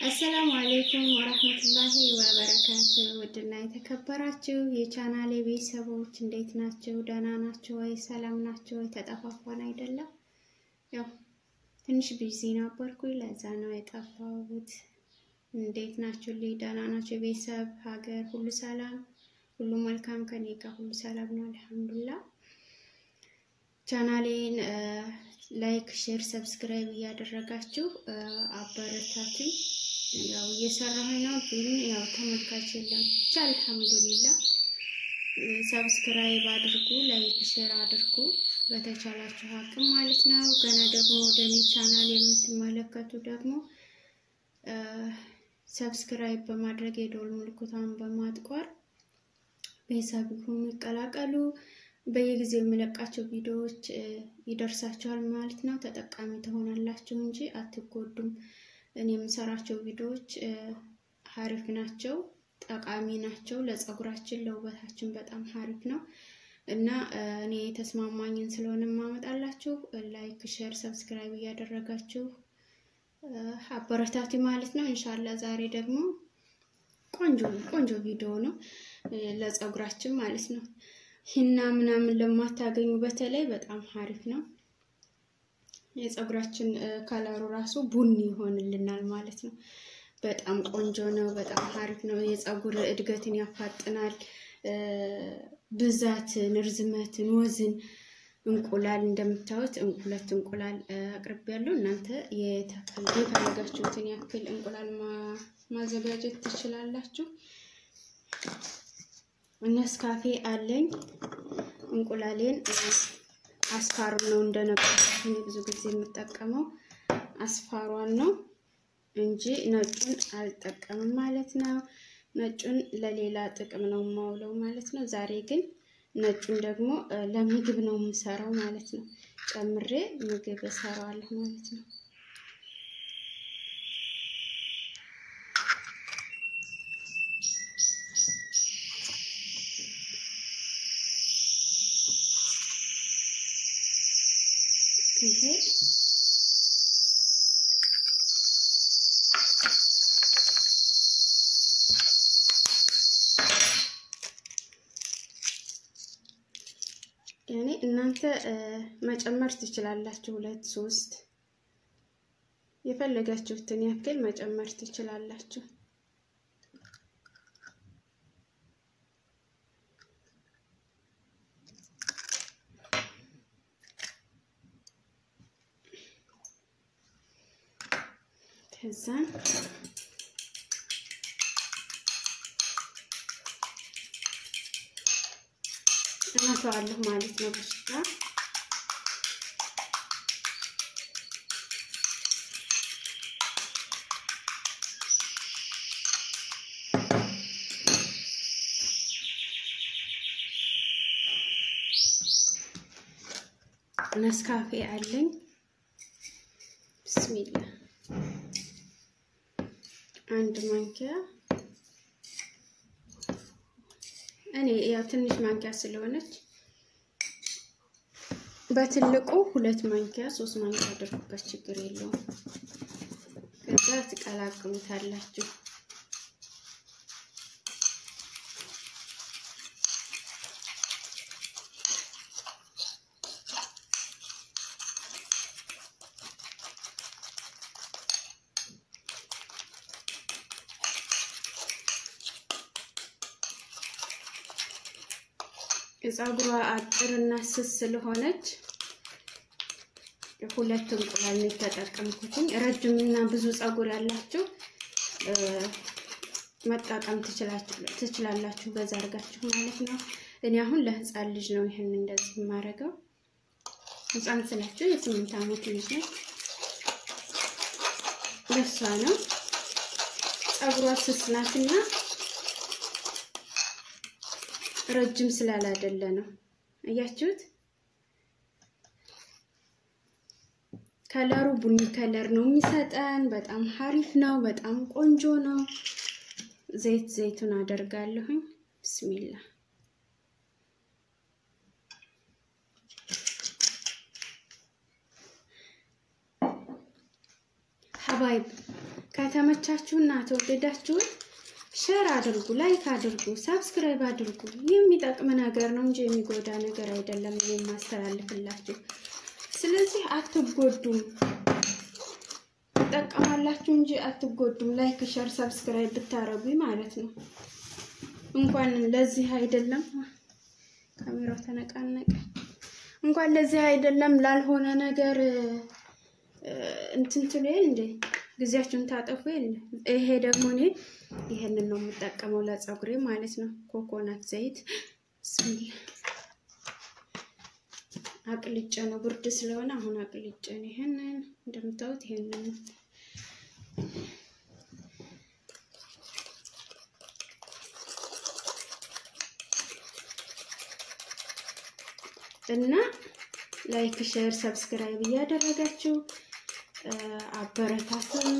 አሰላሙ አሌይኩም ወረህመቱላሂ ወበረካቱ። ውድና የተከበራችሁ የቻናሌ ቤተሰቦች እንዴት ናቸው? ደህና ናቸው ወይ? ሰላም ናቸው ወይ? ተጠፋፋን አይደለም? ያው ትንሽ ቢዚ ነበርኩኝ፣ ለዛ ነው የጠፋሁት። እንዴት ናችሁ? ልይ ደህና ናቸው? ቤተሰብ፣ ሀገር ሁሉ ሰላም፣ ሁሉ መልካም፣ ከኔ ጋር ሁሉ ሰላም ነው አልሐምዱሊላህ። ቻናሌን ላይክ፣ ሼር፣ ሰብስክራይብ እያደረጋችሁ አበረታቱኝ። ያው እየሰራሁ ነው፣ ግን ያው ተመልካች የለም። ብቻ አልሐምዱሊላ። ሰብስክራይብ አድርጉ፣ ላይክ ሼር አድርጉ በተቻላችሁ አቅም ማለት ነው። ገና ደግሞ ወደ እኔ ቻናል የምትመለከቱ ደግሞ ሰብስክራይብ በማድረግ የደወል ምልክቷን በማጥቆር ቤተሰብ ሁኑ፣ ይቀላቀሉ። በየጊዜው የሚለቃቸው ቪዲዮዎች ይደርሳቸዋል ማለት ነው። ተጠቃሚ ትሆናላችሁ እንጂ አትጎዱም። እኔ የምሰራቸው ቪዲዮዎች ሀሪፍ ናቸው፣ ጠቃሚ ናቸው። ለፀጉራችን ለውበታችን በጣም ሀሪፍ ነው እና እኔ የተስማማኝን ስለሆነ የማመጣላችሁ ላይክ፣ ሼር፣ ሰብስክራይብ እያደረጋችሁ አበረታቱ ማለት ነው። እንሻላ ዛሬ ደግሞ ቆንጆ ቆንጆ ቪዲዮ ነው ለፀጉራችን ማለት ነው። ሂና ምናምን ለማታገኙ በተለይ በጣም ሀሪፍ ነው። የፀጉራችን ከለሩ ራሱ ቡኒ ይሆንልናል ማለት ነው። በጣም ቆንጆ ነው። በጣም ሀሪፍ ነው። የፀጉር እድገትን ያፋጥናል። ብዛትን፣ ርዝመትን፣ ወዝን እንቁላል እንደምታዩት ሁለት እንቁላል አቅርቤ ያለው እናንተ የፈለጋችሁትን ያክል እንቁላል ማዘጋጀት ትችላላችሁ። ነስካፌ አለኝ። እንቁላሌን አስፋሩን ነው እንደነበረው ብዙ ጊዜ የምጠቀመው አስፋሯን ነው እንጂ ነጩን አልጠቀምም ማለት ነው። ነጩን ለሌላ ጥቅም ነው የማውለው ማለት ነው። ዛሬ ግን ነጩን ደግሞ ለምግብ ነው የምሰራው ማለት ነው። ጨምሬ ምግብ እሰራዋለሁ ማለት ነው። ይሄ ያኔ እናንተ መጨመር ትችላላችሁ። ሁለት ሶስት የፈለጋችሁትን ያክል መጨመር ትችላላችሁ። ከዛን እመተዋለሁ ማለት ነው። በሽታ ነስካፌ አለኝ። ብስሚላ አንድ ማንኪያ እኔ ያው ትንሽ ማንኪያ ስለሆነች በትልቁ ሁለት ማንኪያ ሶስት ማንኪያ አድርጉበት፣ ችግር የለውም። ከዛ ትቀላቅሉታላችሁ። ፀጉሯ አጭርና ስስ ስለሆነች ሁለት እንቁላል ነው የተጠቀምኩትኝ። ረጅም እና ብዙ ፀጉር ያላችሁ መጠቀም ትችላላችሁ፣ በዛ አድርጋችሁ ማለት ነው። እኔ አሁን ለህፃን ልጅ ነው ይህን እንደዚህ የማደርገው። ህፃን ስላችሁ የስምንት ዓመት ልጅ ነው። ለሷ ነው ፀጉሯ ስስ ናትና ረጅም ስላላደለ ነው። እያችሁት ከለሩ ቡኒ ከለር ነው የሚሰጠን። በጣም ሀሪፍ ነው። በጣም ቆንጆ ነው። ዘይት ዘይቱን አደርጋለሁኝ። ብስሚላ ሀባይብ ከተመቻችሁና ተወደዳችሁን ሸር አድርጉ፣ ላይክ አድርጉ፣ ሳብስክራይብ አድርጉ። የሚጠቅም ነገር ነው እንጂ የሚጎዳ ነገር አይደለም የማስተላልፍላችሁ። ስለዚህ አትጎዱም፣ ትጠቀማላችሁ እንጂ አትጎዱም። ላይክ ሸር ሰብስክራይብ ብታረጉኝ ማለት ነው። እንኳን ለዚህ አይደለም ካሜራው ተነቃነቀ። እንኳን ለዚህ አይደለም ላልሆነ ነገር እንትን ትሉ የለ እንዴ ጊዜያችሁን ታጠፉ የለ። ይሄ ደግሞ እኔ ይሄንን ነው የምጠቀመው ለፀጉሬ ማለት ነው። ኮኮናት ዘይት ብስሚላ አቅልጬ ነው ብርድ ስለሆነ አሁን አቅልጬ ነው። ይሄንን እንደምታዩት ይሄንን እና ላይክ ሼር ሰብስክራይብ እያደረጋችሁ አበረታቱን።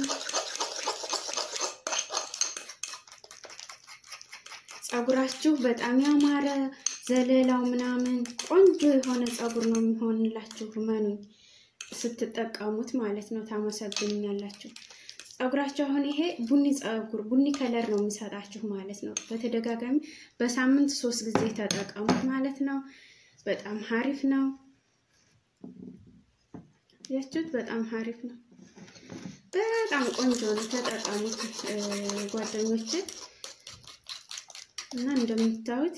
ፀጉራችሁ በጣም ያማረ ዘለላው ምናምን ቆንጆ የሆነ ፀጉር ነው የሚሆንላችሁ። መኑኝ ስትጠቀሙት ማለት ነው። ታመሰግኑኛላችሁ። ፀጉራችሁ አሁን ይሄ ቡኒ ፀጉር ቡኒ ከለር ነው የሚሰጣችሁ ማለት ነው። በተደጋጋሚ በሳምንት ሶስት ጊዜ ተጠቀሙት ማለት ነው። በጣም ሀሪፍ ነው። ያችሁት በጣም ሀሪፍ ነው። በጣም ቆንጆ ነው። ተጠቀሙት ጓደኞቼ እና እንደምታዩት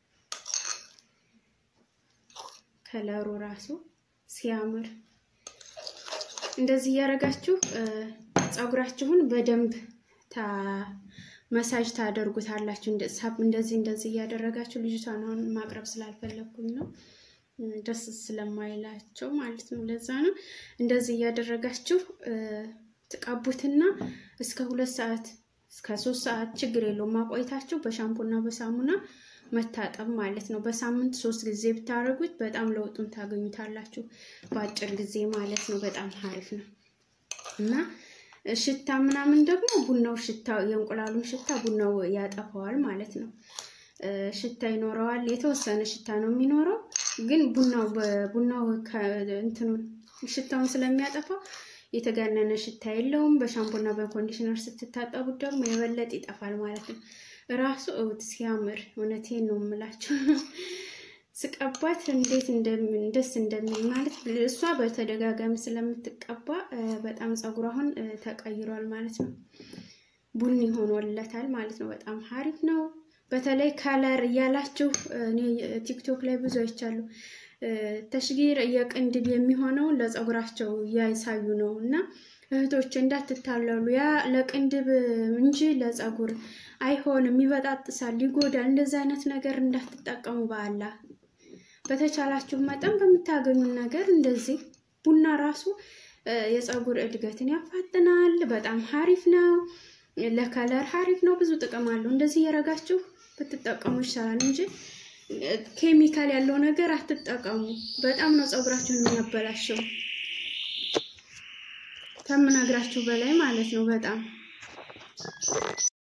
ከለሩ ራሱ ሲያምር እንደዚህ እያደረጋችሁ ፀጉራችሁን በደንብ መሳጅ ታደርጉታላችሁ። እንደዚህ እንደዚህ እያደረጋችሁ ልጅቷን አሁን ማቅረብ ስላልፈለግኩኝ ነው ደስ ስለማይላቸው ማለት ነው። ለዛ ነው እንደዚህ እያደረጋችሁ ትቀቡትና እስከ ሁለት ሰዓት እስከ ሶስት ሰዓት ችግር የለውም ማቆይታችሁ በሻምፖና በሳሙና መታጠብ ማለት ነው። በሳምንት ሶስት ጊዜ ብታደርጉት በጣም ለውጡን ታገኙታላችሁ በአጭር ጊዜ ማለት ነው። በጣም አሪፍ ነው እና ሽታ ምናምን ደግሞ ቡናው ሽታ የእንቁላሉን ሽታ ቡናው ያጠፋዋል ማለት ነው። ሽታ ይኖረዋል። የተወሰነ ሽታ ነው የሚኖረው፣ ግን ቡናው በቡናው እንትኑን ሽታውን ስለሚያጠፋው የተጋነነ ሽታ የለውም። በሻምፖና በኮንዲሽነር ስትታጠቡት ደግሞ የበለጠ ይጠፋል ማለት ነው። ራሱ እውት ሲያምር እውነቴን ነው የምላቸው። ስቀባት እንዴት ደስ እንደሚል ማለት እሷ በተደጋጋሚ ስለምትቀባ በጣም ፀጉሯ አሁን ተቀይሯል ማለት ነው። ቡኒ ሆኖለታል ማለት ነው። በጣም ሀሪፍ ነው። በተለይ ከለር እያላችሁ እኔ ቲክቶክ ላይ ብዙ አይቻሉ ተሽጊር የቅንድብ የሚሆነውን ለፀጉራቸው እያሳዩ ነው እና እህቶች እንዳትታለሉ። ያ ለቅንድብ እንጂ ለፀጉር አይሆንም፣ ይበጣጥሳል፣ ይጎዳል። እንደዚህ አይነት ነገር እንዳትጠቀሙ በአላ በተቻላችሁ መጠን በምታገኙን ነገር እንደዚህ ቡና ራሱ የፀጉር እድገትን ያፋጥናል። በጣም ሀሪፍ ነው። ለከለር ሀሪፍ ነው። ብዙ ጥቅም አለው። እንደዚህ እያረጋችሁ ብትጠቀሙ ይሻላል እንጂ ኬሚካል ያለው ነገር አትጠቀሙ። በጣም ነው ፀጉራችሁን የሚያበላሸው ከምነግራችሁ በላይ ማለት ነው በጣም